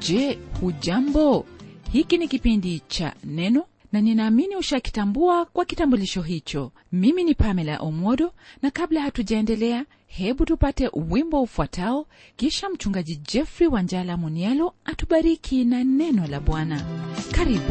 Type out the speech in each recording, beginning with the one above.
je hujambo hiki ni kipindi cha neno na ninaamini ushakitambua kwa kitambulisho hicho mimi ni pamela omodo na kabla hatujaendelea hebu tupate wimbo ufuatao kisha mchungaji jeffrey wanjala munialo atubariki na neno la bwana karibu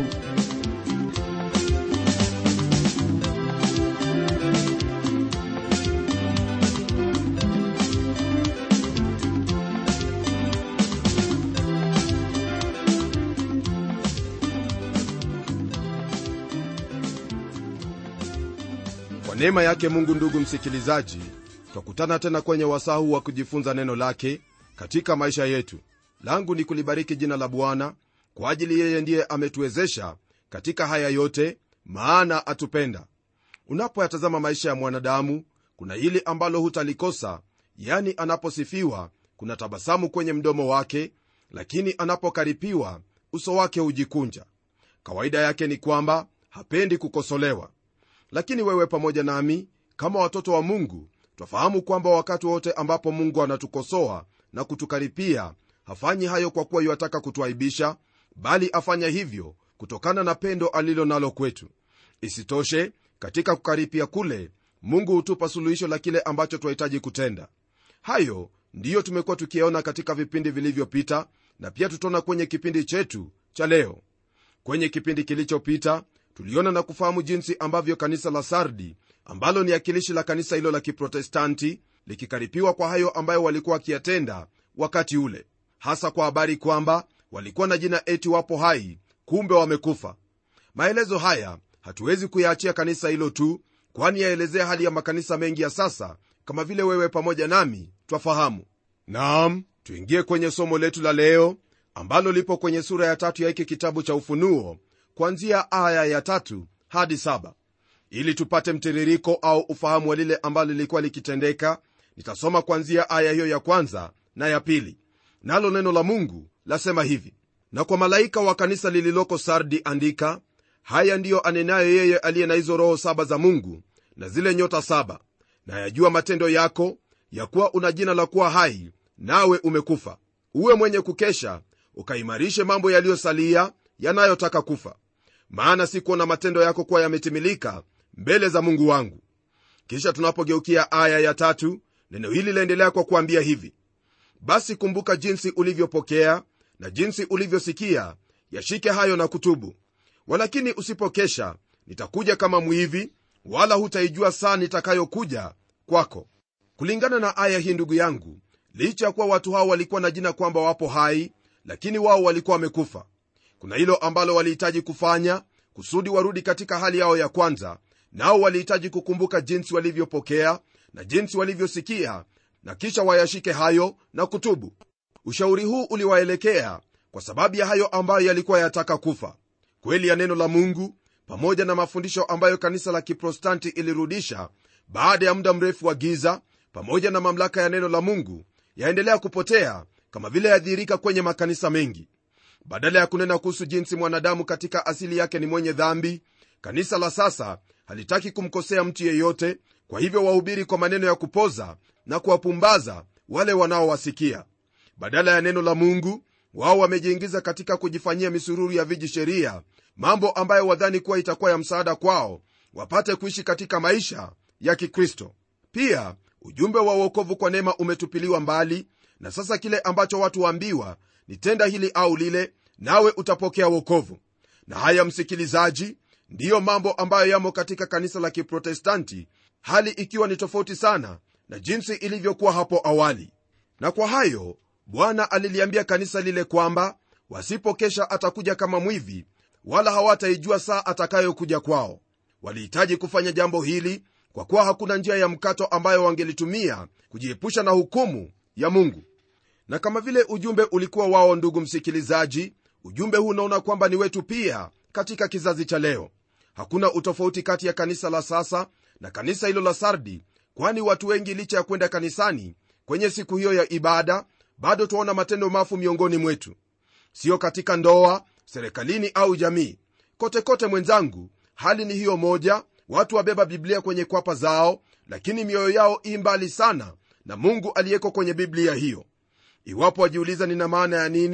kwa neema yake mungu ndugu msikilizaji twakutana tena kwenye wasaa huu wa kujifunza neno lake katika maisha yetu langu ni kulibariki jina la bwana kwa ajili yeye ndiye ametuwezesha katika haya yote maana atupenda unapoyatazama maisha ya mwanadamu kuna hili ambalo hutalikosa yani anaposifiwa kuna tabasamu kwenye mdomo wake lakini anapokaripiwa uso wake hujikunja kawaida yake ni kwamba hapendi kukosolewa lakini wewe pamoja nami kama watoto wa mungu twafahamu kwamba wakati wote ambapo mungu anatukosoa na kutukaripia hafanyi hayo kwa kuwa yuataka kutuaibisha bali afanya hivyo kutokana na pendo alilo nalo kwetu isitoshe katika kukaripia kule mungu hutupa suluhisho la kile ambacho twahitaji kutenda hayo ndiyo tumekuwa tukiyaona katika vipindi vilivyopita na pia tutaona kwenye kipindi chetu cha leo kwenye kipindi kilichopita tuliona na kufahamu jinsi ambavyo kanisa la sardi ambalo ni akilishi la kanisa hilo la kiprotestanti likikaripiwa kwa hayo ambayo walikuwa wakiyatenda wakati ule hasa kwa habari kwamba walikuwa na jina eti wapo hai kumbe wamekufa maelezo haya hatuwezi kuyaachia kanisa hilo tu kwani yaelezea hali ya makanisa mengi ya sasa kama vile wewe pamoja nami twafahamu naam tuingie kwenye somo letu la leo ambalo lipo kwenye sura ya tatu ya hiki kitabu cha ufunuo kuanzia aya ya tatu hadi saba ili tupate mtiririko au ufahamu wa lile ambalo lilikuwa likitendeka nitasoma kuanzia aya hiyo ya kwanza na ya pili nalo neno la mungu lasema hivi na kwa malaika wa kanisa lililoko sardi andika haya ndiyo anenayo yeye aliye na hizo roho saba za mungu na zile nyota saba na yajua matendo yako ya kuwa una jina la kuwa hai nawe umekufa uwe mwenye kukesha ukaimarishe mambo yaliyosalia yanayotaka kufa maana si kuona matendo yako kuwa yametimilika mbele za mungu wangu kisha tunapogeukia aya ya tatu neno hili laendelea kwa kuambia hivi basi kumbuka jinsi ulivyopokea na jinsi ulivyosikia yashike hayo na kutubu walakini usipokesha nitakuja kama mwivi wala hutaijua saa nitakayokuja kwako kulingana na aya hii ndugu yangu licha ya kuwa watu hao walikuwa na jina kwamba wapo hai lakini wao walikuwa wamekufa kuna hilo ambalo walihitaji kufanya kusudi warudi katika hali yao ya kwanza nao walihitaji kukumbuka jinsi walivyopokea na jinsi walivyosikia na kisha wayashike hayo na kutubu ushauri huu uliwaelekea kwa sababu ya hayo ambayo yalikuwa yataka kufa kweli ya neno la mungu pamoja na mafundisho ambayo kanisa la kiprotestanti ilirudisha baada ya muda mrefu wa giza pamoja na mamlaka ya neno la mungu yaendelea kupotea kama vile yadhihirika kwenye makanisa mengi badala ya kunena kuhusu jinsi mwanadamu katika asili yake ni mwenye dhambi kanisa la sasa halitaki kumkosea mtu yeyote kwa hivyo wahubiri kwa maneno ya kupoza na kuwapumbaza wale wanaowasikia badala ya neno la mungu wao wamejiingiza katika kujifanyia misururu ya viji sheria mambo ambayo wadhani kuwa itakuwa ya msaada kwao wapate kuishi katika maisha ya kikristo pia ujumbe wa uokovu kwa neema umetupiliwa mbali na sasa kile ambacho watu waambiwa ni tenda hili au lile nawe utapokea wokovu na haya msikilizaji ndiyo mambo ambayo yamo katika kanisa la kiprotestanti hali ikiwa ni tofauti sana na jinsi ilivyokuwa hapo awali na kwa hayo bwana aliliambia kanisa lile kwamba wasipokesha atakuja kama mwivi wala hawataijua saa atakayokuja kwao walihitaji kufanya jambo hili kwa kuwa hakuna njia ya mkato ambayo wangelitumia kujiepusha na hukumu ya mungu na kama vile ujumbe ulikuwa wao ndugu msikilizaji ujumbe huu unaona kwamba ni wetu pia katika kizazi cha leo hakuna utofauti kati ya kanisa la sasa na kanisa hilo la sardi kwani watu wengi licha ya kwenda kanisani kwenye siku hiyo ya ibada bado twaona matendo mafu miongoni mwetu siyo katika ndoa serikalini au jamii kote kote mwenzangu hali ni hiyo moja watu wabeba biblia kwenye kwapa zao lakini mioyo yao i mbali sana na mungu aliyeko kwenye biblia hiyo iwapo wajiuliza nina maana ya nini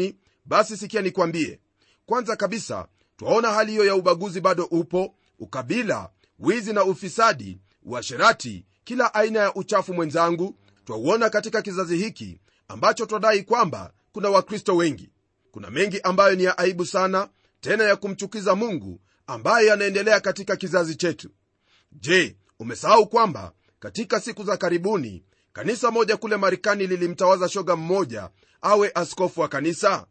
basi sikia nikwambie kwanza kabisa twaona hali hiyo ya ubaguzi bado upo ukabila wizi na ufisadi uasherati kila aina ya uchafu mwenzangu twauona katika kizazi hiki ambacho twadai kwamba kuna wakristo wengi kuna mengi ambayo ni ya aibu sana tena ya kumchukiza mungu ambaye yanaendelea katika kizazi chetu je umesahau kwamba katika siku za karibuni kanisa moja kule marekani lilimtawaza shoga mmoja awe askofu wa kanisa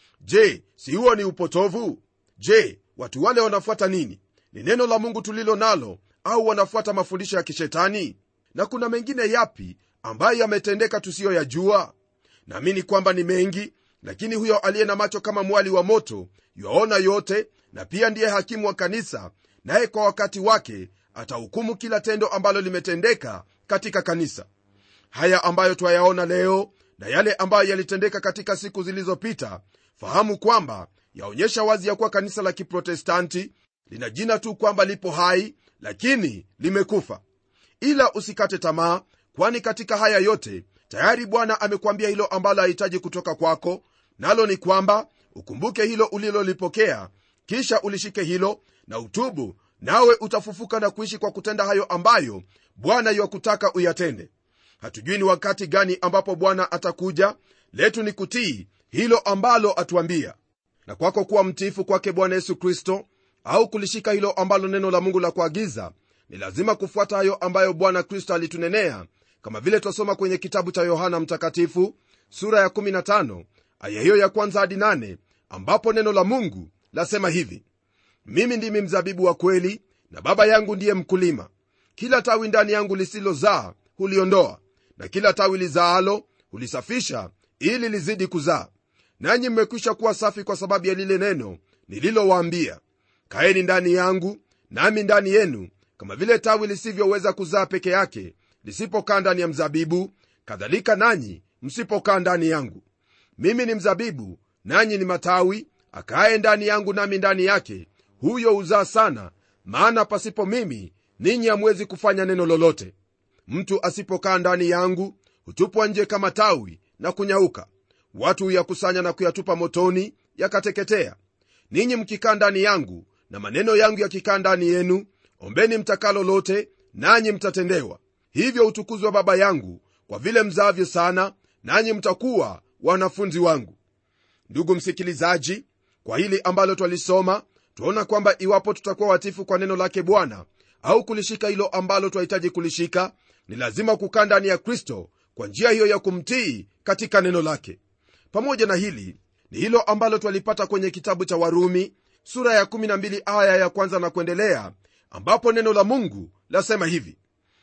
je si huo ni upotovu je watu wale wanafuata nini ni neno la mungu tulilo nalo au wanafuata mafundisho ya kishetani na kuna mengine yapi ambayo yametendeka tusiyoyajua naamini kwamba ni mengi lakini huyo aliye na macho kama mwali wa moto yaona yote na pia ndiye hakimu wa kanisa naye kwa wakati wake atahukumu kila tendo ambalo limetendeka katika kanisa haya ambayo twayaona leo na yale ambayo yalitendeka katika siku zilizopita fahamu kwamba yaonyesha wazi ya kuwa kanisa la kiprotestanti lina jina tu kwamba lipo hai lakini limekufa ila usikate tamaa kwani katika haya yote tayari bwana amekwambia hilo ambalo hahitaji kutoka kwako nalo ni kwamba ukumbuke hilo ulilolipokea kisha ulishike hilo na utubu nawe utafufuka na kuishi kwa kutenda hayo ambayo bwana yuwakutaka uyatende hatujui ni wakati gani ambapo bwana atakuja letu ni kutii hilo ambalo atuambia na kwako kuwa mtiifu kwake bwana yesu kristo au kulishika hilo ambalo neno la mungu la kuagiza ni lazima kufuata hayo ambayo bwana kristo alitunenea kama vile twasoma kwenye kitabu cha yohana mtakatifu sura ya 15 aya hiyo ya kwanza hadi 8 ambapo neno la mungu lasema hivi mimi ndimi mzabibu wa kweli na baba yangu ndiye mkulima kila tawi ndani yangu lisilozaa huliondoa na kila tawi lizaalo hulisafisha ili lizidi kuzaa nanyi mmekwisha kuwa safi kwa sababu ya lile neno nililowaambia kaeni ndani yangu nami ndani yenu kama vile tawi lisivyoweza kuzaa peke yake lisipokaa ndani ya mzabibu kadhalika nanyi msipokaa ndani yangu mimi ni mzabibu nanyi ni matawi akaye ndani yangu nami ndani yake huyo huzaa sana maana pasipo mimi ninyi hamwezi kufanya neno lolote mtu asipokaa ndani yangu hutupwa nje kama tawi na kunyauka watu huyakusanya na kuyatupa motoni yakateketea ninyi mkikaa ndani yangu na maneno yangu yakikaa ndani yenu ombeni mtakalo lote nanyi mtatendewa hivyo utukuzwa baba yangu kwa vile mzaavyo sana nanyi mtakuwa wanafunzi wangu ndugu msikilizaji kwa hili ambalo twalisoma twaona kwamba iwapo tutakuwa watifu kwa neno lake bwana au kulishika hilo ambalo twahitaji kulishika ni lazima kukaa ndani ya kristo kwa njia hiyo ya kumtii katika neno lake pamoja na hili ni hilo ambalo twalipata kwenye kitabu cha warumi sura ya 12 aya ya kwanza na kuendelea ambapo neno la mungu lasema hivi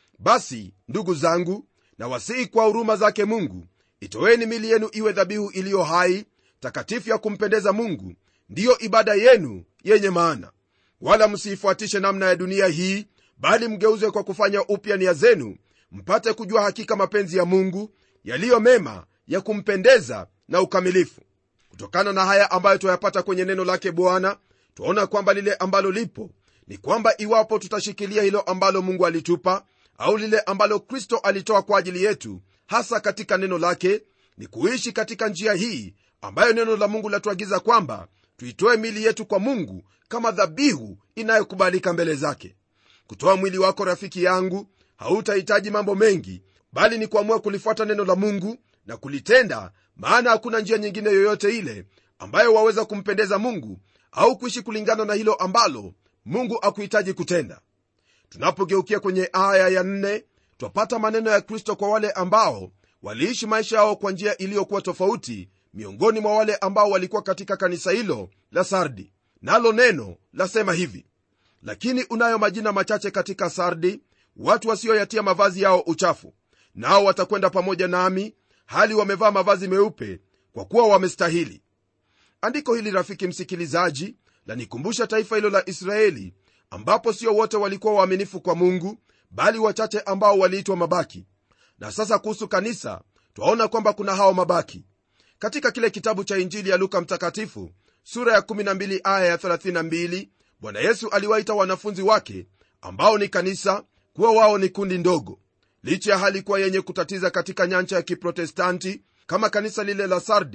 basi ndugu zangu na wasihi kwa huruma zake mungu itoweni mili yenu iwe dhabihu iliyo hai takatifu ya kumpendeza mungu ndiyo ibada yenu yenye maana wala msiifuatishe namna ya dunia hii bali mgeuzwe kwa kufanya upya nia zenu mpate kujua hakika mapenzi ya mungu yaliyo mema ya kumpendeza na ukamilifu kutokana na haya ambayo twayapata kwenye neno lake bwana twaona kwamba lile ambalo lipo ni kwamba iwapo tutashikilia hilo ambalo mungu alitupa au lile ambalo kristo alitoa kwa ajili yetu hasa katika neno lake ni kuishi katika njia hii ambayo neno la mungu latuagiza kwamba tuitoe mili yetu kwa mungu kama dhabihu inayokubalika mbele zake kutoa mwili wako rafiki yangu hautahitaji mambo mengi bali ni kuamua kulifuata neno la mungu na kulitenda maana hakuna njia nyingine yoyote ile ambayo waweza kumpendeza mungu au kuishi kulingana na hilo ambalo mungu akuhitaji kutenda tunapogeukia kwenye aya ya nne twapata maneno ya kristo kwa wale ambao waliishi maisha yao kwa njia iliyokuwa tofauti miongoni mwa wale ambao walikuwa katika kanisa hilo la sardi nalo neno lasema hivi lakini unayo majina machache katika sardi watu wasioyatia mavazi yao uchafu nao watakwenda pamoja nami hali wamevaa mavazi meupe kwa kuwa wamestahili andiko hili rafiki msikilizaji lanikumbusha taifa hilo la israeli ambapo sio wote walikuwa waaminifu kwa mungu bali wachache ambao waliitwa mabaki na sasa kuhusu kanisa twaona kwamba kuna hao mabaki katika kile kitabu cha injili ya luka mtakatifu sura ya 12 aya ya 32 bwana yesu aliwaita wanafunzi wake ambao ni kanisa kuwa wao ni kundi ndogo licha ya hali kuwa yenye kutatiza katika nyanja ya kiprotestanti kama kanisa lile la sardi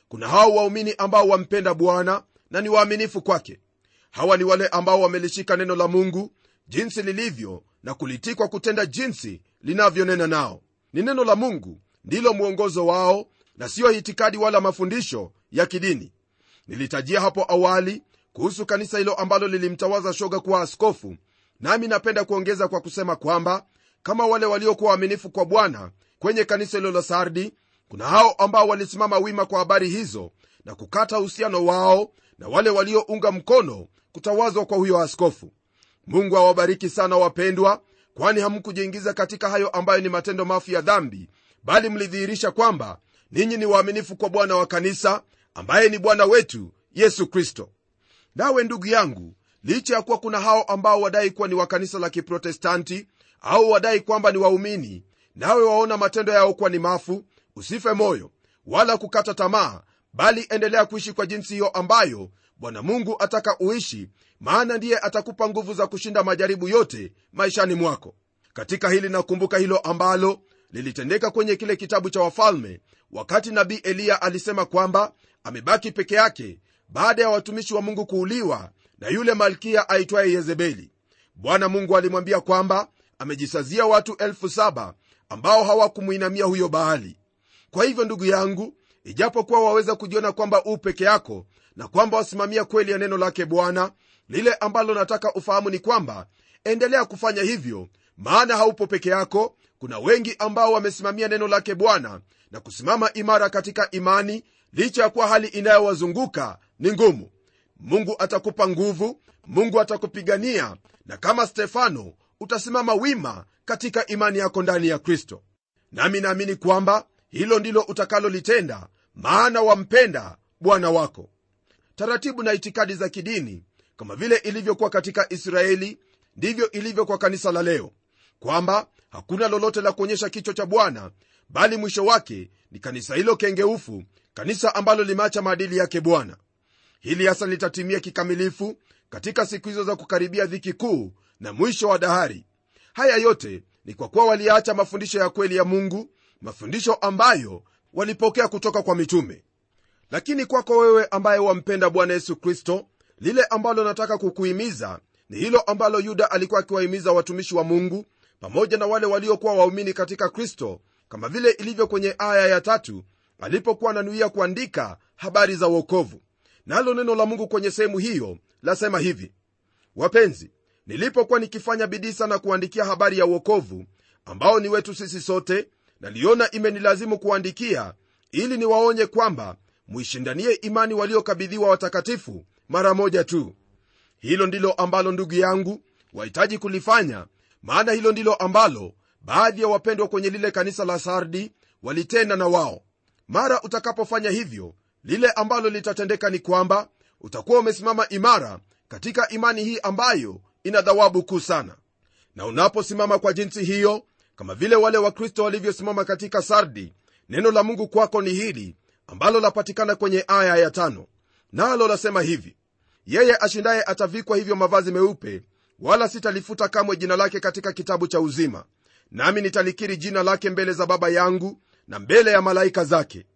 kuna hao waumini ambao wampenda bwana na ni waaminifu kwake hawa ni wale ambao wamelishika neno la mungu jinsi lilivyo na kulitikwa kutenda jinsi linavyonena nao ni neno la mungu ndilo mwongozo wao na siyo itikadi wala mafundisho ya kidini nilitajia hapo awali kuhusu kanisa hilo ambalo lilimtawaza shoga kuwa askofu nami napenda kuongeza kwa kusema kwamba kama wale waliokuwa waaminifu kwa bwana kwenye kanisa hilo la sardi kuna hao ambao walisimama wima kwa habari hizo na kukata uhusiano wao na wale waliounga mkono kutawazwa kwa huyo askofu mungu awabariki sana wapendwa kwani hamkujiingiza katika hayo ambayo ni matendo mafu ya dhambi bali mlidhihirisha kwamba ninyi ni waaminifu kwa bwana wa kanisa ambaye ni bwana wetu yesu kristo nawe ndugu yangu licha ya kuwa kuna hao ambao wadai kuwa ni wa kanisa la kiprotestanti au wadai kwamba ni waumini nawe waona matendo yao kuwa ni mafu usife moyo wala kukata tamaa bali endelea kuishi kwa jinsi hiyo ambayo bwana mungu ataka uishi maana ndiye atakupa nguvu za kushinda majaribu yote maishani mwako katika hili nakumbuka hilo ambalo lilitendeka kwenye kile kitabu cha wafalme wakati nabii eliya alisema kwamba amebaki peke yake baada ya watumishi wa mungu kuuliwa na yule malkia aitwaye yezebeli bwana mungu alimwambia kwamba amejisazia watu elfu saba ambao hawakumwinamia huyo baali kwa hivyo ndugu yangu ijapokuwa waweza kujiona kwamba u peke yako na kwamba wasimamia kweli ya neno lake bwana lile ambalo nataka ufahamu ni kwamba endelea kufanya hivyo maana haupo peke yako kuna wengi ambao wamesimamia neno lake bwana na kusimama imara katika imani licha ya kuwa hali inayowazunguka ni ngumu mungu atakupa nguvu mungu atakupigania na kama stefano utasimama wima katika imani yako ndani ya kristo nami naamini kwamba hilo ndilo utakalolitenda maana wampenda bwana wako taratibu na itikadi za kidini kama vile ilivyokuwa katika israeli ndivyo ilivyo kwa kanisa la leo kwamba hakuna lolote la kuonyesha kichwa cha bwana bali mwisho wake ni kanisa hilo kengeufu kanisa ambalo limeacha maadili yake bwana hili hasa litatimia kikamilifu katika siku hizo za kukaribia dhiki kuu na mwisho wa dahari haya yote ni kwa kuwa waliacha mafundisho ya kweli ya mungu mafundisho ambayo walipokea kutoka kwa mitume lakini kwako wewe ambaye wampenda bwana yesu kristo lile ambalo nataka kukuhimiza ni hilo ambalo yuda alikuwa akiwahimiza watumishi wa mungu pamoja na wale waliokuwa waumini katika kristo kama vile ilivyo kwenye aya ya tatu alipokuwa ananuia kuandika habari za uokovu nalo neno la mungu kwenye sehemu hiyo lasema hivi wapenzi nilipokuwa nikifanya bidii sana kuandikia habari ya uokovu ambao ni wetu sisi sote naliona imenilazimu kuandikia ili niwaonye kwamba muishindanie imani waliokabidhiwa watakatifu mara moja tu hilo ndilo ambalo ndugu yangu wahitaji kulifanya maana hilo ndilo ambalo baadhi ya wapendwa kwenye lile kanisa la sardi walitenda na wao mara utakapofanya hivyo lile ambalo litatendeka ni kwamba utakuwa umesimama imara katika imani hii ambayo ina dhawabu kuu sana na unaposimama kwa jinsi hiyo kama vile wale wakristo walivyosimama katika sardi neno la mungu kwako ni hili ambalo lapatikana kwenye aya ya tano nalo lasema hivi yeye ashindaye atavikwa hivyo mavazi meupe wala sitalifuta kamwe jina lake katika kitabu cha uzima nami nitalikiri jina lake mbele za baba yangu na mbele ya malaika zake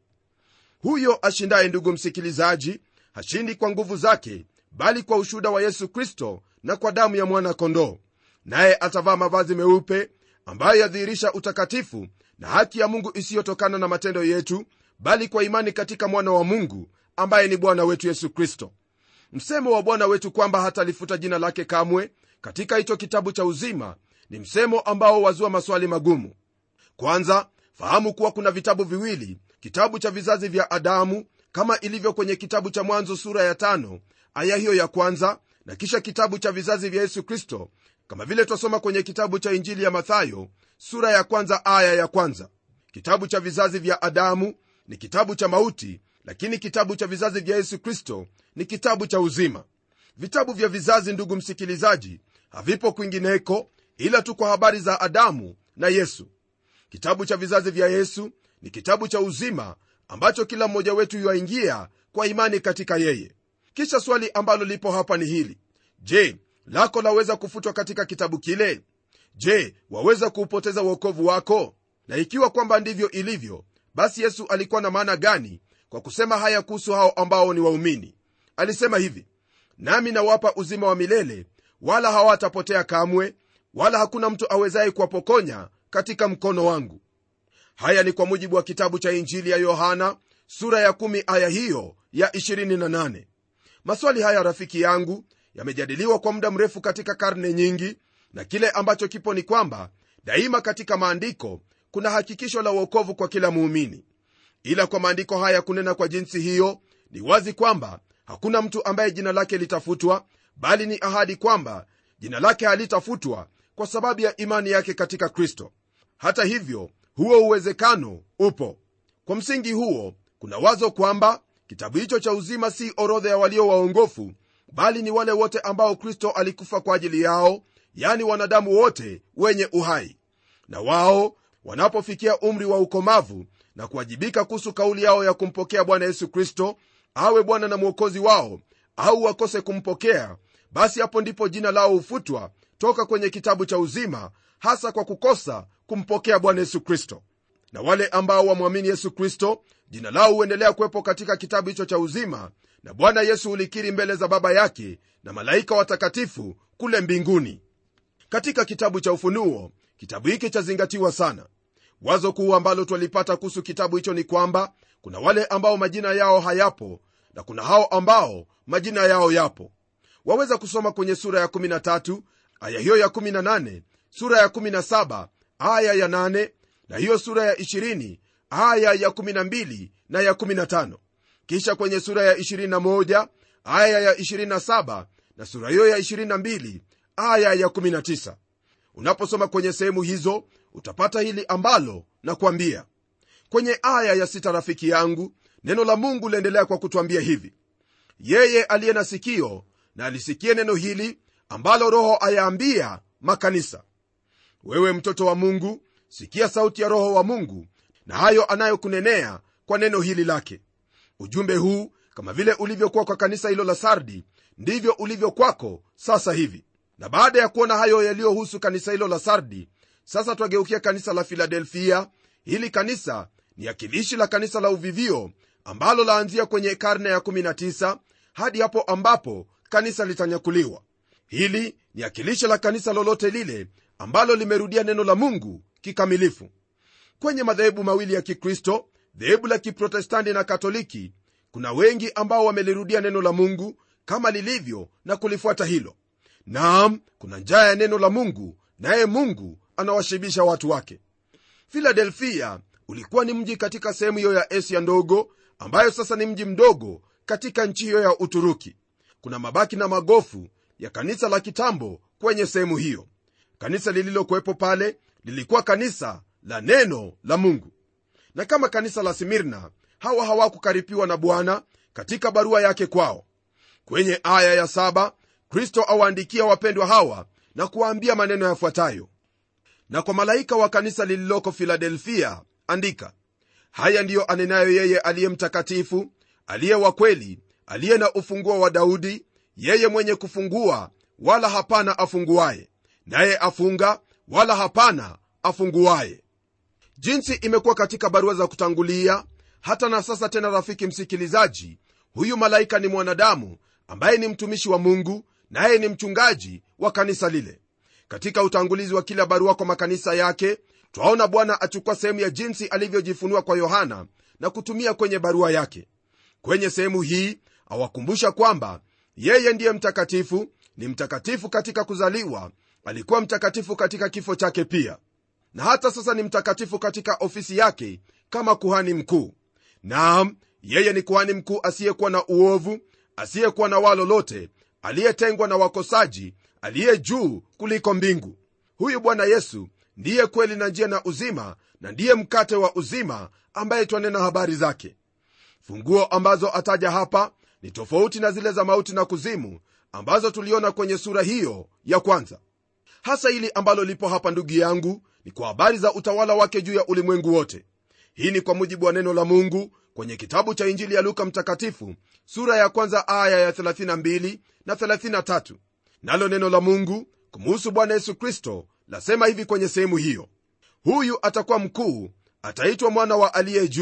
huyo ashindaye ndugu msikilizaji hashindi kwa nguvu zake bali kwa ushuhuda wa yesu kristo na kwa damu ya mwana-kondoo naye atavaa mavazi meupe ambayo yadhihirisha utakatifu na haki ya mungu isiyotokana na matendo yetu bali kwa imani katika mwana wa mungu ambaye ni bwana wetu yesu kristo msemo wa bwana wetu kwamba hatalifuta jina lake kamwe katika hicho kitabu cha uzima ni msemo ambao wazua maswali magumu kwanza fahamu kuwa kuna vitabu viwili kitabu cha vizazi vya adamu kama ilivyo kwenye kitabu cha mwanzo sura ya tano aya hiyo ya kwanza na kisha kitabu cha vizazi vya yesu kristo kama vile twasoma kwenye kitabu cha injili ya mathayo sura ya kwanza aya ya kwanza kitabu cha vizazi vya adamu ni kitabu cha mauti lakini kitabu cha vizazi vya yesu kristo ni kitabu cha uzima vitabu vya vizazi ndugu msikilizaji havipo kwingineko ila tu kwa habari za adamu na yesu kitabu cha vizazi vya yesu ni kitabu cha uzima ambacho kila mmoja wetu yuaingia kwa imani katika yeye kisha swali ambalo lipo hapa ni hili je lako laweza kufutwa katika kitabu kile je waweza kuupoteza uokovu wako na ikiwa kwamba ndivyo ilivyo basi yesu alikuwa na maana gani kwa kusema haya kuhusu hao ambao ni waumini alisema hivi nami nawapa uzima wa milele wala hawatapotea kamwe wala hakuna mtu awezaye kuwapokonya katika mkono wangu haya ni kwa mujibu wa kitabu cha injili ya yohana sura ya 1 aya hiyo ya 28 maswali haya rafiki yangu yamejadiliwa kwa muda mrefu katika karne nyingi na kile ambacho kipo ni kwamba daima katika maandiko kuna hakikisho la uokovu kwa kila muumini ila kwa maandiko haya kunena kwa jinsi hiyo ni wazi kwamba hakuna mtu ambaye jina lake litafutwa bali ni ahadi kwamba jina lake halitafutwa kwa sababu ya imani yake katika kristo hata hivyo huo uwezekano upo kwa msingi huo kuna wazo kwamba kitabu hicho cha uzima si orodha ya walio waongofu bali ni wale wote ambao kristo alikufa kwa ajili yao yani wanadamu wote wenye uhai na wao wanapofikia umri wa ukomavu na kuwajibika kuhusu kauli yao ya kumpokea bwana yesu kristo awe bwana na mwokozi wao au wakose kumpokea basi hapo ndipo jina lao hufutwa toka kwenye kitabu cha uzima hasa kwa kukosa kumpokea bwana yesu kristo na wale ambao wamwamini yesu kristo jina lao huendelea kuwepo katika kitabu hicho cha uzima na bwana yesu hulikiri mbele za baba yake na malaika watakatifu kule mbinguni katika kitabu cha ufunuo kitabu hiki chazingatiwa sana wazo kuu ambalo twalipata kuhusu kitabu hicho ni kwamba kuna wale ambao majina yao hayapo na kuna hao ambao majina yao yapo waweza kusoma kwenye sura ya 13 aya hiyo ya 18 sura ya 17 aya ya 8 na hiyo sura ya 20 aya ya 12 na ya 15 kisha kwenye sura ya 21 aya ya 27 na sura hiyo ya 22 aya ya 19 unaposoma kwenye sehemu hizo utapata hili ambalo na kuambia kwenye aya ya sita rafiki yangu neno la mungu liendelea kwa kutwambia hivi yeye aliye na sikio na alisikie neno hili ambalo roho ayaambia makanisa wewe mtoto wa mungu sikia sauti ya roho wa mungu na hayo anayokunenea kwa neno hili lake ujumbe huu kama vile ulivyokuwa kwa kanisa hilo la sardi ndivyo ulivyo kwako sasa hivi na baada ya kuona hayo yaliyohusu kanisa hilo la sardi sasa twageukia kanisa la filadelfia hili kanisa ni akilishi la kanisa la uvivio ambalo laanzia kwenye karne ya 19 hadi hapo ambapo kanisa litanyakuliwa hili ni akilishi la kanisa lolote lile ambalo limerudia neno la mungu kikamilifu kwenye madhehebu mawili ya kikristo dhehebu la kiprotestanti na katoliki kuna wengi ambao wamelirudia neno la mungu kama lilivyo na kulifuata hilo naam kuna njaa ya neno la mungu naye mungu anawashibisha watu wake filadelfia ulikuwa ni mji katika sehemu hiyo ya asia ndogo ambayo sasa ni mji mdogo katika nchi hiyo ya uturuki kuna mabaki na magofu ya kanisa la kitambo kwenye sehemu hiyo kanisa lililokuwepo pale lilikuwa kanisa la neno la mungu na kama kanisa la simirna hawa hawakukaripiwa na bwana katika barua yake kwao kwenye aya ya saba kristo awaandikia wapendwa hawa na kuwaambia maneno yafuatayo na kwa malaika wa kanisa lililoko filadelfia andika haya ndiyo anenayo yeye aliye mtakatifu aliye wa kweli aliye na ufunguo wa daudi yeye mwenye kufungua wala hapana afunguaye naye afunga wala hapana afunguaye jinsi imekuwa katika barua za kutangulia hata na sasa tena rafiki msikilizaji huyu malaika ni mwanadamu ambaye ni mtumishi wa mungu naye ni mchungaji wa kanisa lile katika utangulizi wa kila barua kwa makanisa yake twaona bwana achukua sehemu ya jinsi alivyojifunua kwa yohana na kutumia kwenye barua yake kwenye sehemu hii awakumbusha kwamba yeye ndiye mtakatifu ni mtakatifu katika kuzaliwa alikuwa mtakatifu katika kifo chake pia na hata sasa ni mtakatifu katika ofisi yake kama kuhani mkuu naam yeye ni kuhani mkuu asiyekuwa na uovu asiyekuwa na waa lolote aliyetengwa na wakosaji aliye juu kuliko mbingu huyu bwana yesu ndiye kweli na njia na uzima na ndiye mkate wa uzima ambaye twanena habari zake funguo ambazo ataja hapa ni tofauti na zile za mauti na kuzimu ambazo tuliona kwenye sura hiyo ya kwanza hasa hili ambalo lipo hapa ndugu yangu ni kwa habari za utawala wake juu ya ulimwengu wote hii ni kwa mujibu wa neno la mungu kwenye kitabu cha injili ya luka mtakatifu sura ya kwanza aya ya 32 na 33 nalo neno la mungu kumuhusu bwana yesu kristo lasema hivi kwenye sehemu hiyo huyu atakuwa mkuu ataitwa mwana wa aliye juu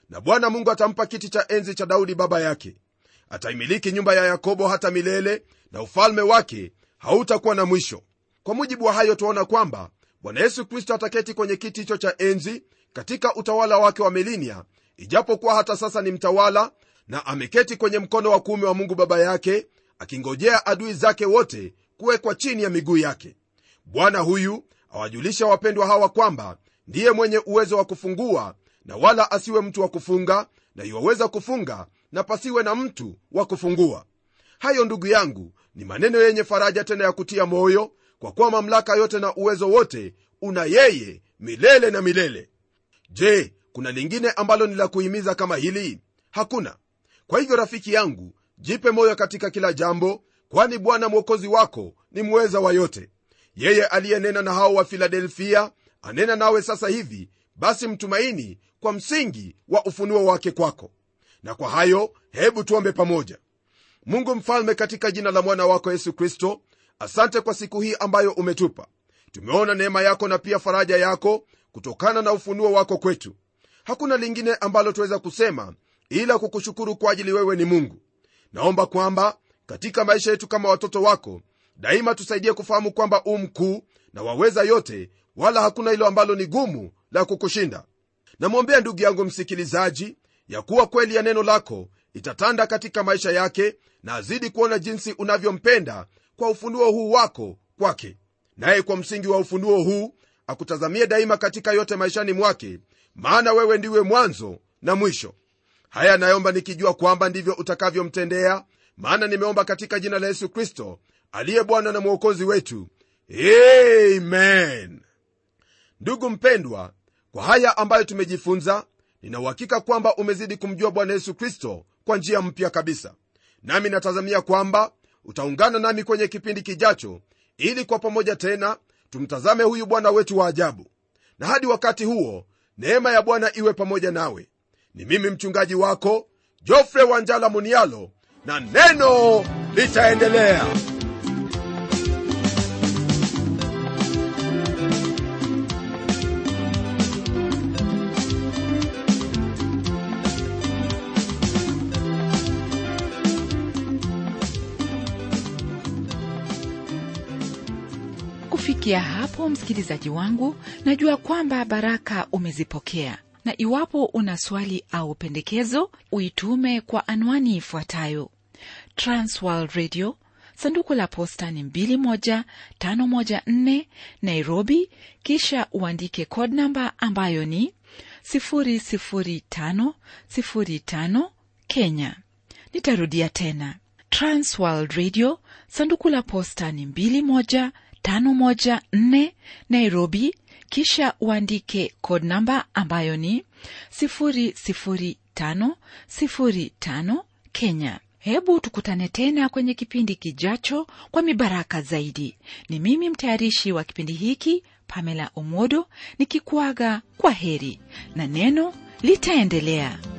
na bwana mungu atampa kiti cha enzi cha daudi baba yake ataimiliki nyumba ya yakobo hata milele na ufalme wake hautakuwa na mwisho kwa mujibu wa hayo tuaona kwamba bwana yesu kristo ataketi kwenye kiti hicho cha enzi katika utawala wake wa milinia ijapokuwa hata sasa ni mtawala na ameketi kwenye mkono wa kuume wa mungu baba yake akingojea adui zake wote kuwekwa chini ya miguu yake bwana huyu awajulisha wapendwa hawa kwamba ndiye mwenye uwezo wa kufungua na wala asiwe mtu wa kufunga na iwaweza kufunga na pasiwe na mtu wa kufungua hayo ndugu yangu ni maneno yenye faraja tena ya kutia moyo kwa kuwa mamlaka yote na uwezo wote una yeye milele na milele je kuna lingine ambalo ni la kuhimiza kama hili hakuna kwa hivyo rafiki yangu jipe moyo katika kila jambo kwani bwana mwokozi wako ni mweza wa yote yeye aliyenena na hao wa filadelfia anena nawe sasa hivi basi mtumaini kwa msingi wa ufunuo wake kwako na kwa hayo hebu tuombe pamoja mungu mfalme katika jina la mwana wako yesu kristo asante kwa siku hii ambayo umetupa tumeona neema yako na pia faraja yako kutokana na ufunuo wako kwetu hakuna lingine ambalo tuweza kusema ila kukushukuru kwa ajili wewe ni mungu naomba kwamba katika maisha yetu kama watoto wako daima tusaidie kufahamu kwamba u mkuu na waweza yote wala hakuna hilo ambalo ni gumu la kukushinda namwombea ndugu yangu msikilizaji ya kuwa kweli ya neno lako itatanda katika maisha yake na azidi kuona jinsi unavyompenda kwa ufunuo huu wako kwake naye kwa msingi wa ufunuo huu akutazamie daima katika yote maishani mwake maana wewe ndiwe mwanzo na mwisho haya naomba nikijua kwamba ndivyo utakavyomtendea maana nimeomba katika jina la yesu kristo aliye bwana na mwokozi wetu amen ndugu mpendwa kwa haya ambayo tumejifunza ninauhakika kwamba umezidi kumjua bwana yesu kristo kwa njia mpya kabisa nami natazamia kwamba utaungana nami kwenye kipindi kijacho ili kwa pamoja tena tumtazame huyu bwana wetu wa ajabu na hadi wakati huo neema ya bwana iwe pamoja nawe ni mimi mchungaji wako jofre wanjala munialo na neno litaendelea kufikia hapo msikilizaji wangu najua kwamba baraka umezipokea na iwapo una swali au pendekezo uitume kwa anwani ifuatayo transworld radio sanduku la posta ni 21514 nairobi kisha uandike code namba ambayo ni 00505 kenya nitarudia tena transworld radio sanduku la posta ni 21 514 Nairobi, kisha uandike code namba ambayo ni 00505 Kenya. Hebu tukutane tena kwenye kipindi kijacho kwa mibaraka zaidi. Ni mimi mtayarishi wa kipindi hiki Pamela Omodo nikikuaga kwa heri na neno litaendelea.